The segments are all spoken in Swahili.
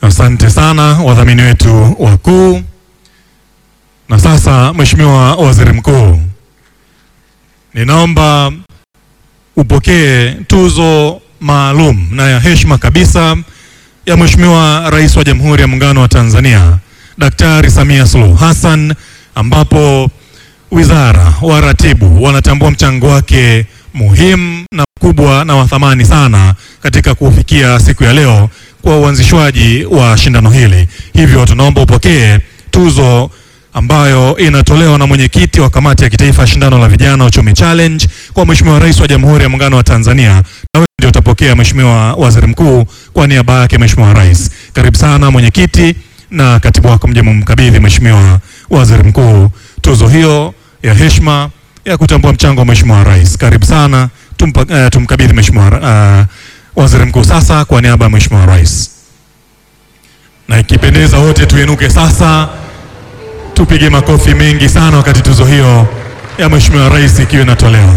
Asante sana wadhamini wetu wakuu. Na sasa, Mheshimiwa Waziri Mkuu, ninaomba upokee tuzo maalum na ya heshima kabisa ya Mheshimiwa Rais wa Jamhuri ya Muungano wa Tanzania Daktari Samia Suluhu Hassan, ambapo wizara, waratibu wanatambua mchango wake muhimu na mkubwa na wa thamani sana katika kufikia siku ya leo kwa uanzishwaji wa shindano hili. Hivyo tunaomba upokee tuzo ambayo inatolewa na mwenyekiti wa kamati ya kitaifa ya shindano la vijana uchumi challenge kwa Mheshimiwa Rais wa Jamhuri ya Muungano wa Tanzania, na wewe ndio utapokea Mheshimiwa Waziri Mkuu kwa niaba yake Mheshimiwa Rais. Karibu sana mwenyekiti na katibu wako mje mumkabidhi Mheshimiwa Waziri Mkuu tuzo hiyo ya heshima ya kutambua mchango wa Mheshimiwa Rais. Karibu sana tumpa, uh, tumkabidhi Mheshimiwa uh, Waziri Mkuu sasa kwa niaba ya Mheshimiwa Rais, na ikipendeza wote tuinuke sasa tupige makofi mengi sana wakati tuzo hiyo ya Mheshimiwa Rais ikiwa inatolewa.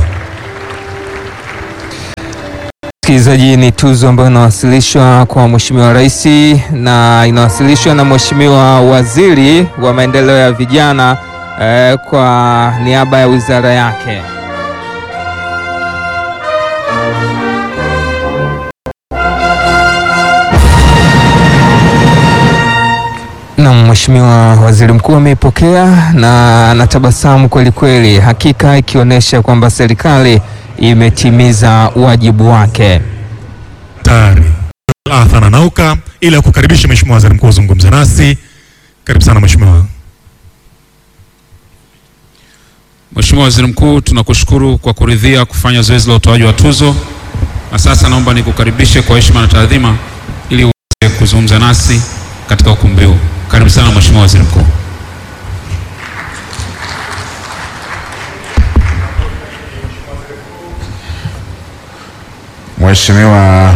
Msikilizaji, ni tuzo ambayo inawasilishwa kwa Mheshimiwa Rais na inawasilishwa na Mheshimiwa Waziri wa Maendeleo ya Vijana eh, kwa niaba ya wizara yake. Na Mheshimiwa Waziri Mkuu ameipokea na anatabasamu kweli kweli, hakika ikionyesha kwamba serikali imetimiza wajibu wake. Tayari Arthur Nanauka ili akukaribisha Mheshimiwa Waziri Mkuu uzungumze nasi. Karibu sana Mheshimiwa. Mheshimiwa Waziri Mkuu, tunakushukuru kwa kuridhia kufanya zoezi la utoaji wa tuzo, na sasa naomba nikukaribishe kwa heshima na taadhima ili uweze kuzungumza nasi katika ukumbi huu. Karibu sana Mheshimiwa Waziri Mkuu. Mheshimiwa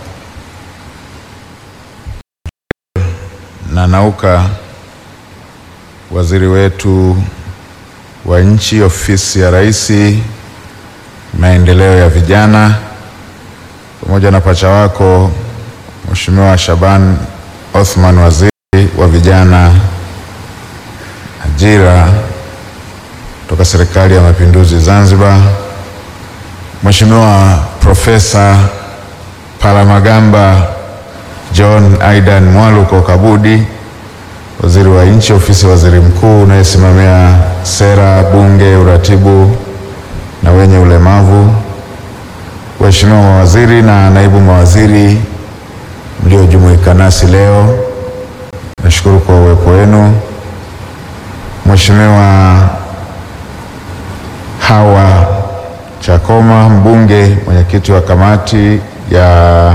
Nanauka, waziri wetu wa nchi ofisi ya Rais, maendeleo ya vijana, pamoja na pacha wako Mheshimiwa Shaban Othman, waziri wa vijana, ajira kutoka Serikali ya Mapinduzi Zanzibar, Mheshimiwa Profesa Palamagamba John Aidan Mwaluko Kabudi, waziri wa nchi ofisi ya waziri mkuu unayesimamia sera, bunge, uratibu na wenye ulemavu, waheshimiwa mawaziri na naibu mawaziri mliojumuika nasi leo, nashukuru kwa uwepo wenu. Mheshimiwa Hawa Chakoma, mbunge mwenyekiti wa kamati ya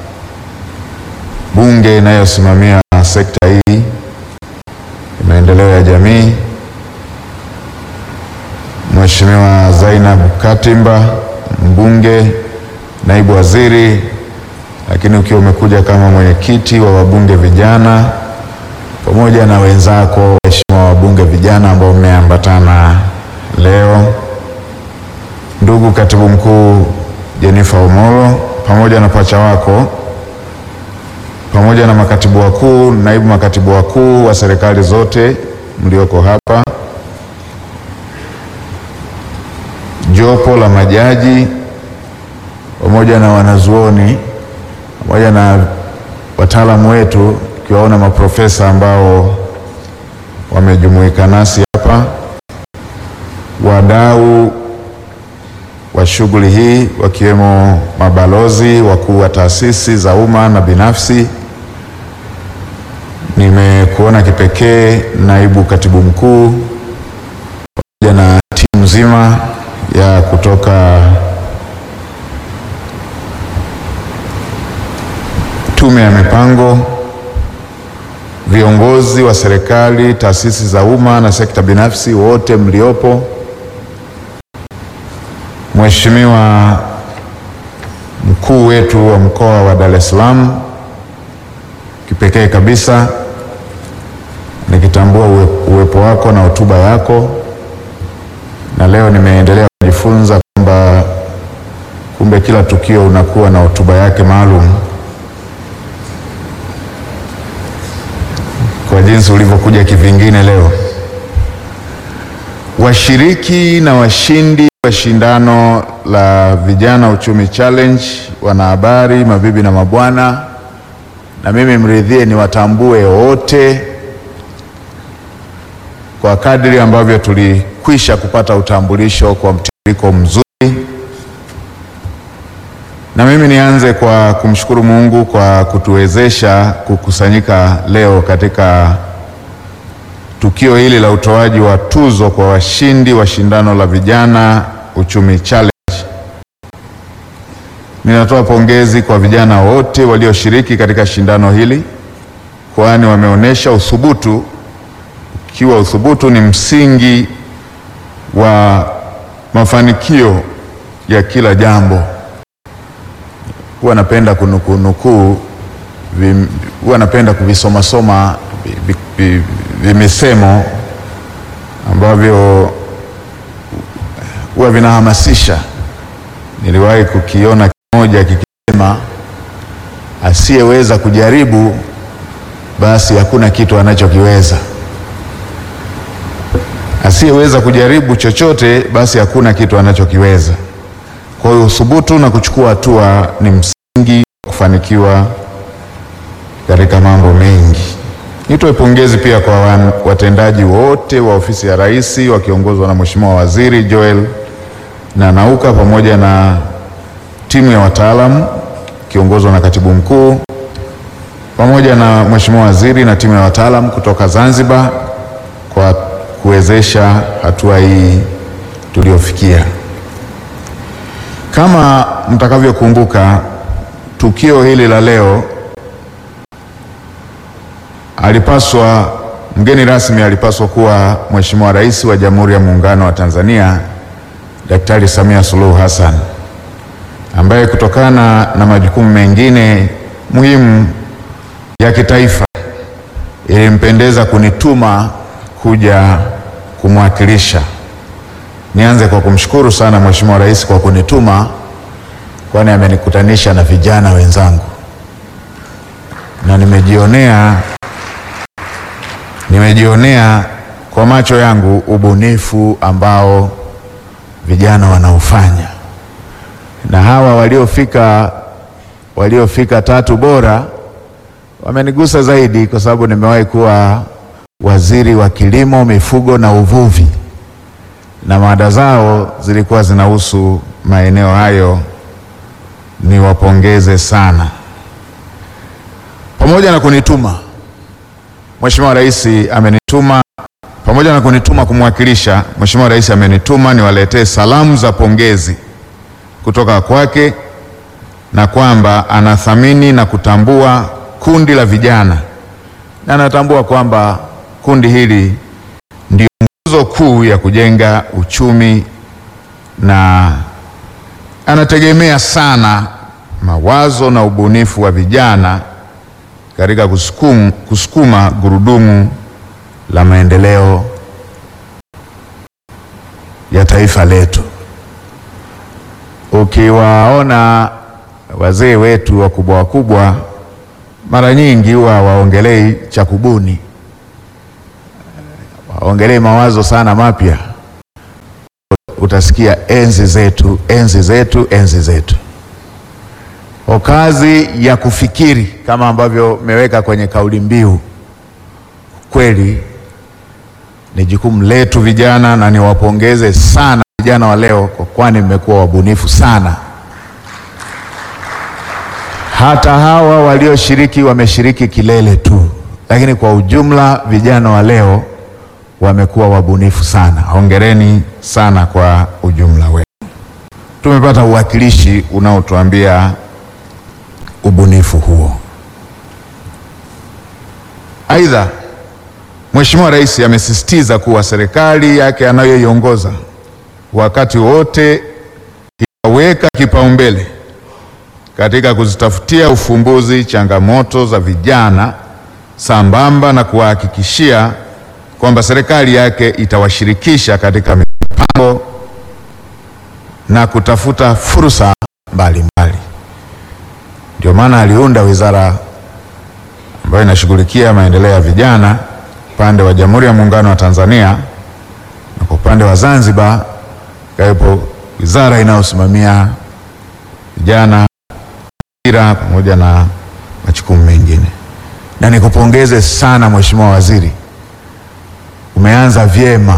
bunge inayosimamia sekta hii ya maendeleo ya jamii, Mheshimiwa Zainab Katimba, mbunge naibu waziri, lakini ukiwa umekuja kama mwenyekiti wa wabunge vijana, pamoja na wenzako waheshimiwa wabunge vijana ambao mmeambatana leo, ndugu katibu mkuu Jennifer Omolo pamoja na pacha wako pamoja na makatibu wakuu, naibu makatibu wakuu wa serikali zote mlioko hapa, jopo la majaji pamoja na wanazuoni pamoja na wataalamu wetu, tukiwaona maprofesa ambao wamejumuika nasi hapa, wadau wa shughuli hii wakiwemo mabalozi, wakuu wa taasisi za umma na binafsi. Nimekuona kipekee naibu katibu mkuu pamoja na timu nzima ya kutoka Tume ya Mipango, viongozi wa serikali, taasisi za umma na sekta binafsi, wote mliopo Mheshimiwa mkuu wetu wa mkoa wa Dar es Salaam, kipekee kabisa nikitambua uwe, uwepo wako na hotuba yako, na leo nimeendelea kujifunza kwamba kumbe kila tukio unakuwa na hotuba yake maalum. jinsi ulivyokuja kivingine leo. Washiriki na washindi wa shindano la Vijana Uchumi Challenge, wanahabari, mabibi na mabwana, na mimi mridhie niwatambue wote kwa kadri ambavyo tulikwisha kupata utambulisho kwa mtiririko mzuri. Na mimi nianze kwa kumshukuru Mungu kwa kutuwezesha kukusanyika leo katika tukio hili la utoaji wa tuzo kwa washindi wa shindano la Vijana Uchumi Challenge. Ninatoa pongezi kwa vijana wote walioshiriki katika shindano hili, kwani wameonyesha uthubutu. Ikiwa uthubutu ni msingi wa mafanikio ya kila jambo. Huwa napenda kunukunukuu, huwa napenda kuvisomasoma vimisemo ambavyo huwa vinahamasisha. Niliwahi kukiona kimoja kikisema, asiyeweza kujaribu basi hakuna kitu anachokiweza. Asiyeweza kujaribu chochote basi hakuna kitu anachokiweza. Kwa hiyo uthubutu na kuchukua hatua ni msingi wa kufanikiwa katika mambo mengi. Nitoe pongezi pia kwa watendaji wote wa ofisi ya Rais wakiongozwa na Mheshimiwa Waziri Joel na Nauka pamoja na timu ya wataalamu ikiongozwa na Katibu Mkuu pamoja na Mheshimiwa Waziri na timu ya wataalamu kutoka Zanzibar kwa kuwezesha hatua hii tuliofikia. Kama mtakavyokumbuka, tukio hili la leo alipaswa mgeni rasmi alipaswa kuwa Mheshimiwa Rais wa Jamhuri ya Muungano wa Tanzania Daktari Samia Suluhu Hassan ambaye kutokana na majukumu mengine muhimu ya kitaifa ilimpendeza kunituma kuja kumwakilisha. Nianze kwa kumshukuru sana Mheshimiwa Rais kwa kunituma, kwani amenikutanisha na vijana wenzangu na nimejionea nimejionea kwa macho yangu ubunifu ambao vijana wanaofanya, na hawa waliofika waliofika tatu bora wamenigusa zaidi, kwa sababu nimewahi kuwa waziri wa kilimo, mifugo na uvuvi, na mada zao zilikuwa zinahusu maeneo hayo. Niwapongeze sana. Pamoja na kunituma Mheshimiwa Rais amenituma pamoja na kunituma kumwakilisha, Mheshimiwa Rais amenituma niwaletee salamu za pongezi kutoka kwake na kwamba anathamini na kutambua kundi la vijana na anatambua kwamba kundi hili ndio nguzo kuu ya kujenga uchumi na anategemea sana mawazo na ubunifu wa vijana katika kusukuma, kusukuma gurudumu la maendeleo ya taifa letu. Ukiwaona wazee wetu wakubwa wakubwa, mara nyingi huwa waongelei cha kubuni, waongelei mawazo sana mapya. Utasikia enzi zetu, enzi zetu, enzi zetu kwa kazi ya kufikiri kama ambavyo mmeweka kwenye kauli mbiu, kweli ni jukumu letu vijana, na niwapongeze sana vijana wa leo, kwa kwani mmekuwa wabunifu sana. Hata hawa walioshiriki wameshiriki kilele tu, lakini kwa ujumla vijana wa leo wamekuwa wabunifu sana. Hongereni sana kwa ujumla wenu. Tumepata uwakilishi unaotuambia ubunifu huo. Aidha, Mheshimiwa Rais amesisitiza kuwa serikali yake anayoiongoza wakati wote itaweka kipaumbele katika kuzitafutia ufumbuzi changamoto za vijana sambamba na kuwahakikishia kwamba serikali yake itawashirikisha katika mipango na kutafuta fursa mbalimbali. Ndio maana aliunda wizara ambayo inashughulikia maendeleo ya vijana upande wa Jamhuri ya Muungano wa Tanzania na kwa upande wa Zanzibar ikawepo wizara inayosimamia vijana, ajira pamoja na majukumu mengine. Na nikupongeze sana Mheshimiwa Waziri, umeanza vyema.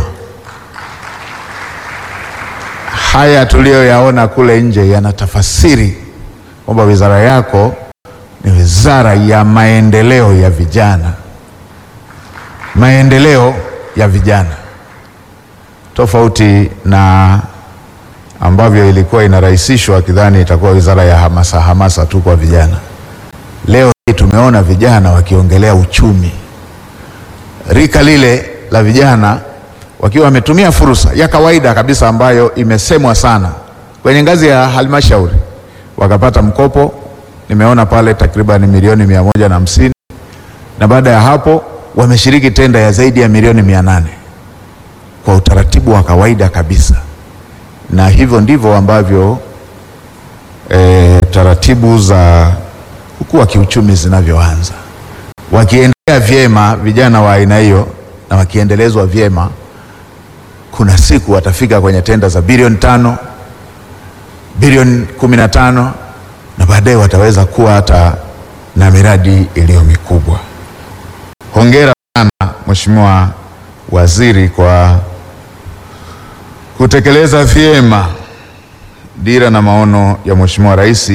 Haya tuliyoyaona kule nje yanatafasiri kwamba wizara yako ni wizara ya maendeleo ya vijana, maendeleo ya vijana, tofauti na ambavyo ilikuwa inarahisishwa kidhani itakuwa wizara ya hamasa hamasa tu kwa vijana. Leo hii tumeona vijana wakiongelea uchumi, rika lile la vijana wakiwa wametumia fursa ya kawaida kabisa ambayo imesemwa sana kwenye ngazi ya halmashauri, wakapata mkopo. Nimeona pale takriban milioni mia moja na hamsini na baada ya hapo wameshiriki tenda ya zaidi ya milioni mia nane kwa utaratibu wa kawaida kabisa, na hivyo ndivyo ambavyo e, taratibu za kukua kiuchumi zinavyoanza. Wakiendelea vyema vijana wa aina hiyo na wakiendelezwa vyema kuna siku watafika kwenye tenda za bilioni tano, bilioni kumi na tano na baadaye wataweza kuwa hata na miradi iliyo mikubwa. Hongera sana Mheshimiwa Waziri kwa kutekeleza vyema dira na maono ya Mheshimiwa Rais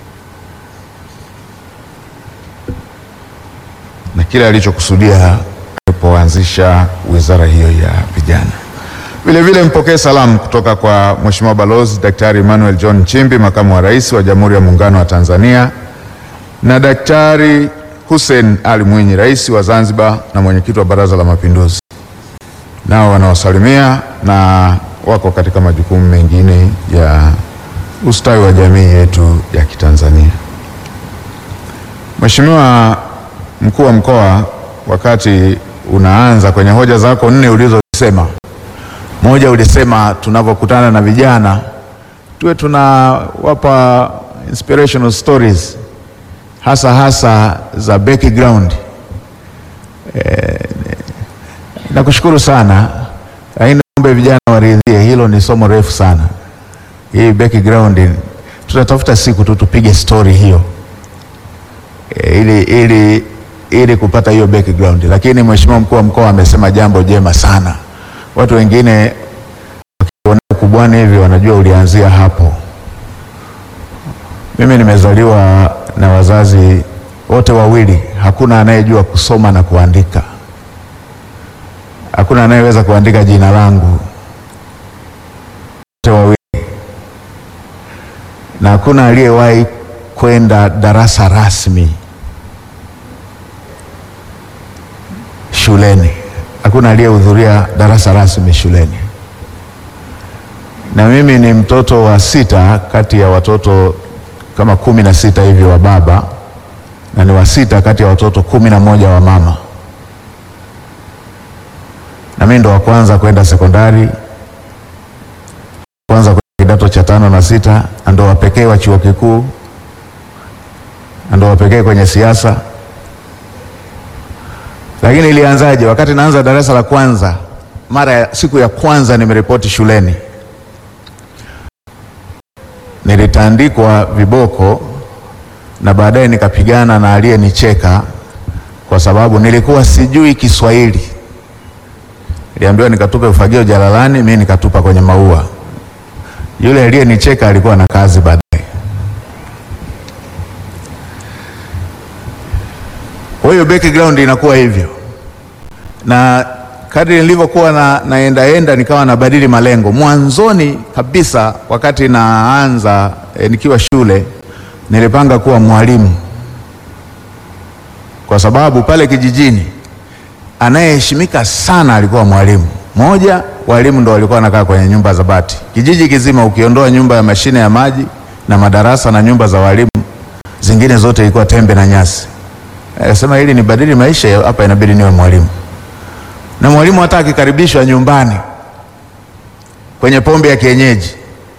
na kile alichokusudia alipoanzisha wizara hiyo ya vijana. Vile vile mpokee salamu kutoka kwa Mheshimiwa Balozi Daktari Emmanuel John Nchimbi, Makamu wa Rais wa Jamhuri ya Muungano wa Tanzania, na Daktari Hussein Ali Mwinyi, Rais wa Zanzibar na Mwenyekiti wa Baraza la Mapinduzi. Nao wanaosalimia na wako katika majukumu mengine ya ustawi wa jamii yetu ya Kitanzania. Mheshimiwa Mkuu wa Mkoa, wakati unaanza kwenye hoja zako nne ulizosema moja ulisema tunavyokutana na vijana tuwe tunawapa inspirational stories hasa hasa za background. E, nakushukuru sana, lakini ombe vijana waridhie, hilo ni somo refu sana. Hii background tutatafuta siku tu tupige story hiyo e, ili, ili, ili kupata hiyo background, lakini Mheshimiwa Mkuu wa Mkoa amesema jambo jema sana watu wengine wakiona ukubwani hivi wanajua ulianzia hapo. Mimi nimezaliwa na wazazi wote wawili, hakuna anayejua kusoma na kuandika, hakuna anayeweza kuandika jina langu, wote wawili, na hakuna aliyewahi kwenda darasa rasmi shuleni hakuna aliyehudhuria darasa rasmi shuleni, na mimi ni mtoto wa sita kati ya watoto kama kumi na sita hivi wa baba, na ni wa sita kati ya watoto kumi na moja wa mama, na mimi ndo wa kwanza kwenda sekondari, kwanza kwenda kidato cha tano na sita, na ndo wa pekee wa chuo kikuu, na ndo wa pekee kwenye siasa lakini ilianzaje? Wakati naanza darasa la kwanza, mara ya siku ya kwanza nimeripoti shuleni, nilitandikwa viboko na baadaye nikapigana na aliyenicheka kwa sababu nilikuwa sijui Kiswahili. Niliambiwa nikatupe ufagio jalalani, mimi nikatupa kwenye maua. Yule aliyenicheka alikuwa na kazi baadaye. Kwa hiyo background inakuwa hivyo, na kadri nilivyokuwa na naendaenda nikawa nabadili malengo. Mwanzoni kabisa wakati naanza e, nikiwa shule nilipanga kuwa mwalimu, kwa sababu pale kijijini anayeheshimika sana alikuwa mwalimu. Moja, walimu ndo walikuwa wanakaa kwenye nyumba za bati kijiji kizima, ukiondoa nyumba ya mashine ya maji na madarasa na nyumba za walimu, zingine zote ilikuwa tembe na nyasi. Akasema ili nibadili maisha hapa, inabidi niwe mwalimu. Na mwalimu hata akikaribishwa nyumbani kwenye pombe ya kienyeji,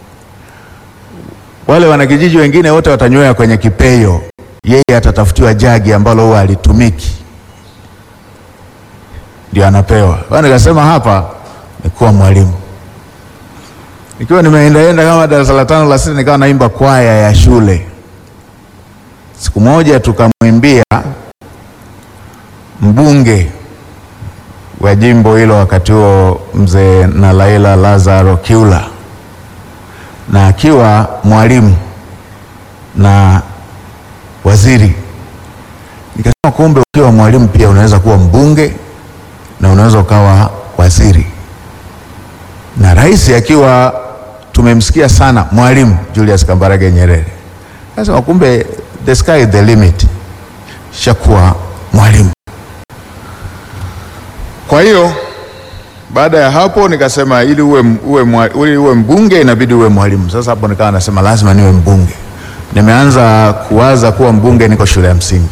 wale wanakijiji wengine wote watanywea kwenye kipeyo, yeye atatafutiwa jagi ambalo huwa alitumiki. ndio anapewa. Kwa nikasema hapa ni kuwa mwalimu. Nikiwa nimeendaenda kama darasa la tano la sita, nikawa naimba kwaya ya shule. Siku moja tukamwimbia mbunge wa jimbo hilo wakati huo mzee Nalaila Lazaro Kiula, na akiwa mwalimu na waziri. Nikasema kumbe ukiwa mwalimu pia unaweza kuwa mbunge na unaweza ukawa waziri. Na rais akiwa tumemsikia sana mwalimu Julius Kambarage Nyerere, nasema kumbe the sky is the limit, shakuwa mwalimu. Kwa hiyo baada ya hapo nikasema ili uwe, uwe, mwa- ili uwe mbunge inabidi uwe mwalimu. Sasa hapo nikawa nasema lazima niwe mbunge. Nimeanza kuwaza kuwa mbunge niko shule ya msingi.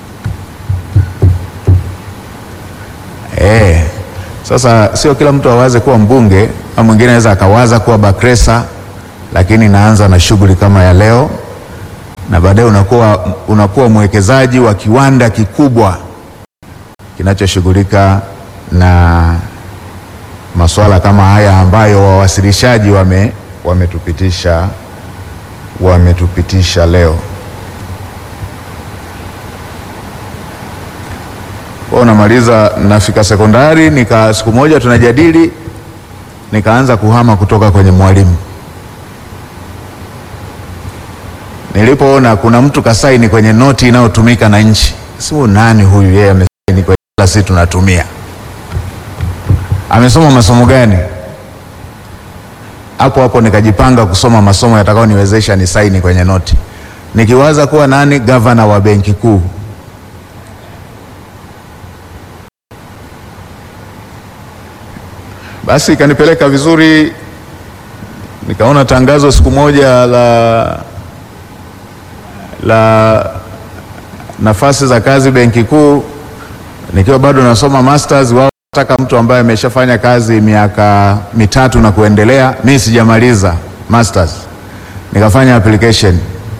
Eh, sasa sio kila mtu awaze kuwa mbunge, au mwingine anaweza akawaza kuwa Bakresa, lakini naanza na shughuli kama ya leo, na baadaye unakuwa, unakuwa mwekezaji wa kiwanda kikubwa kinachoshughulika na masuala kama haya ambayo wawasilishaji wame wametupitisha wametupitisha leo. Kwa unamaliza, nafika sekondari, nika siku moja tunajadili, nikaanza kuhama kutoka kwenye mwalimu. Nilipoona kuna mtu kasaini kwenye noti inayotumika na nchi, simu nani huyu, yeye amesaini kwenye kila sisi tunatumia amesoma masomo gani? Hapo hapo nikajipanga kusoma masomo yatakayoniwezesha ni saini kwenye noti, nikiwaza kuwa nani, gavana wa benki kuu. Basi ikanipeleka vizuri, nikaona tangazo siku moja la la nafasi za kazi benki kuu, nikiwa bado nasoma masters wao nataka mtu ambaye ameshafanya kazi miaka mitatu na kuendelea. Mimi sijamaliza masters, nikafanya application,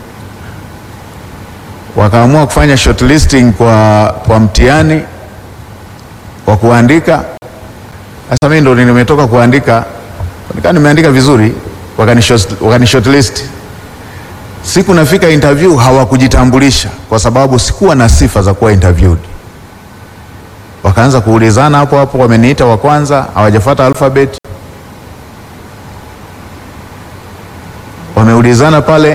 wakaamua kufanya shortlisting kwa, kwa mtihani wa kuandika. Sasa mimi ndo nimetoka kuandika, nikaa nimeandika vizuri, wakani short- wakani shortlist. Siku nafika interview hawakujitambulisha kwa sababu sikuwa na sifa za kuwa interviewed wakaanza kuulizana hapo hapo, wameniita wa kwanza, hawajafuata alphabet, wameulizana pale,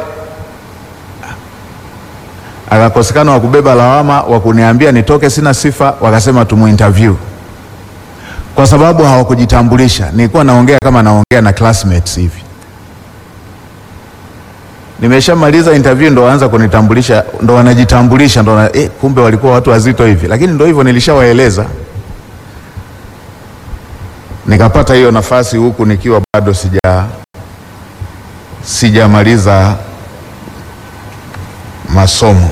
akakosekana wa kubeba lawama wa kuniambia nitoke sina sifa, wakasema tumuinterview kwa sababu hawakujitambulisha. Nilikuwa naongea kama naongea na classmates hivi. Nimeshamaliza interview ndo waanza kunitambulisha, ndo wanajitambulisha, ndo wana, eh, kumbe walikuwa watu wazito hivi, lakini ndo hivyo nilishawaeleza. Nikapata hiyo nafasi huku nikiwa bado sija sijamaliza masomo.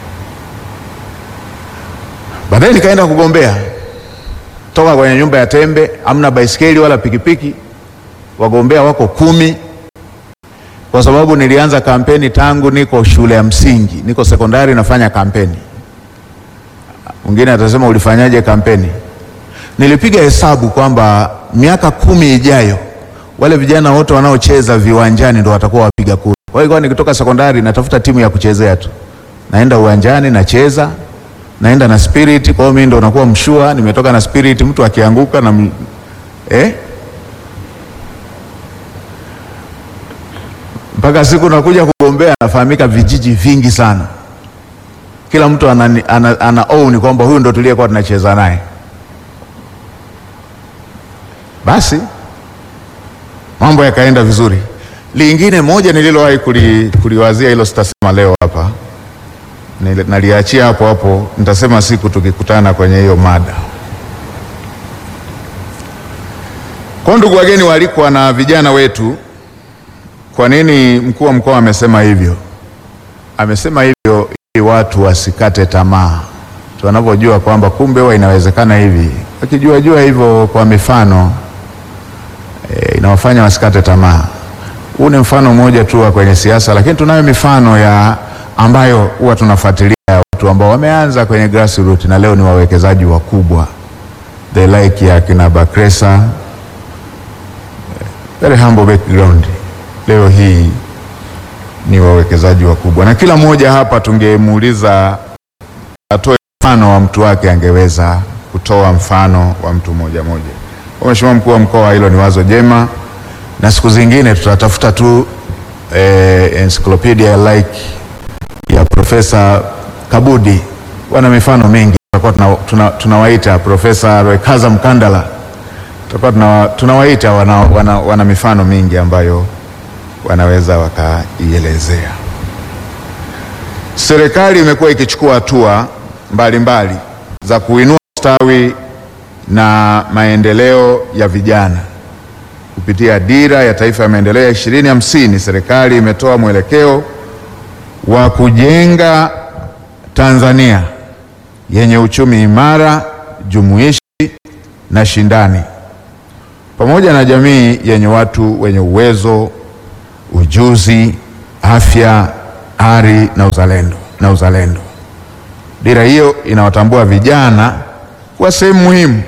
Baadaye nikaenda kugombea toka kwenye nyumba ya tembe, hamna baisikeli wala pikipiki, wagombea wako kumi kwa sababu nilianza kampeni tangu niko shule ya msingi, niko sekondari nafanya kampeni. Mwingine atasema ulifanyaje kampeni? Nilipiga hesabu kwamba miaka kumi ijayo wale vijana wote wanaocheza viwanjani ndo watakuwa wapiga kura. Kwa hiyo nikitoka sekondari natafuta timu ya kuchezea tu, naenda uwanjani nacheza, naenda na spirit. Kwa hiyo mimi ndo nakuwa mshua, nimetoka na spirit, mtu akianguka na m- eh? mpaka siku nakuja kugombea nafahamika vijiji vingi sana, kila mtu ana, ana, ana own kwamba huyu ndo tuliyekuwa tunacheza naye. Basi mambo yakaenda vizuri. Lingine moja nililowahi kuli, kuliwazia hilo sitasema leo hapa, Nili- naliachia hapo hapo, nitasema siku tukikutana kwenye hiyo mada. Kwa ndugu wageni waalikwa na vijana wetu kwa nini mkuu wa mkoa amesema hivyo? Amesema hivyo ili watu wasikate tamaa, tunavyojua kwamba kumbe huwa inawezekana hivi. Wakijua jua hivyo kwa mifano e, inawafanya wasikate tamaa. Huu ni mfano mmoja tu wa kwenye siasa, lakini tunayo mifano ya ambayo huwa tunafuatilia ya watu ambao wameanza kwenye grassroots na leo ni wawekezaji wakubwa the like ya kina Bakresa, very humble background, leo hii ni wawekezaji wakubwa, na kila mmoja hapa tungemuuliza atoe mfano wa mtu wake, angeweza kutoa mfano wa mtu mmoja mmoja. Kwa Mheshimiwa mkuu wa mkoa, hilo ni wazo jema, na siku zingine tutatafuta tu eh, encyclopedia like ya Profesa Kabudi, wana mifano mingi. Tutakuwa tuna, tuna, tunawaita Profesa Rwekaza Mkandala, tutakuwa tuna, tunawaita wana, wana, wana mifano mingi ambayo wanaweza wakaielezea. Serikali imekuwa ikichukua hatua mbalimbali za kuinua ustawi na maendeleo ya vijana kupitia dira ya taifa ya maendeleo ya ishirini hamsini. Serikali imetoa mwelekeo wa kujenga Tanzania yenye uchumi imara, jumuishi na shindani, pamoja na jamii yenye watu wenye uwezo, ujuzi, afya, ari na uzalendo na uzalendo. Dira hiyo inawatambua vijana kuwa sehemu muhimu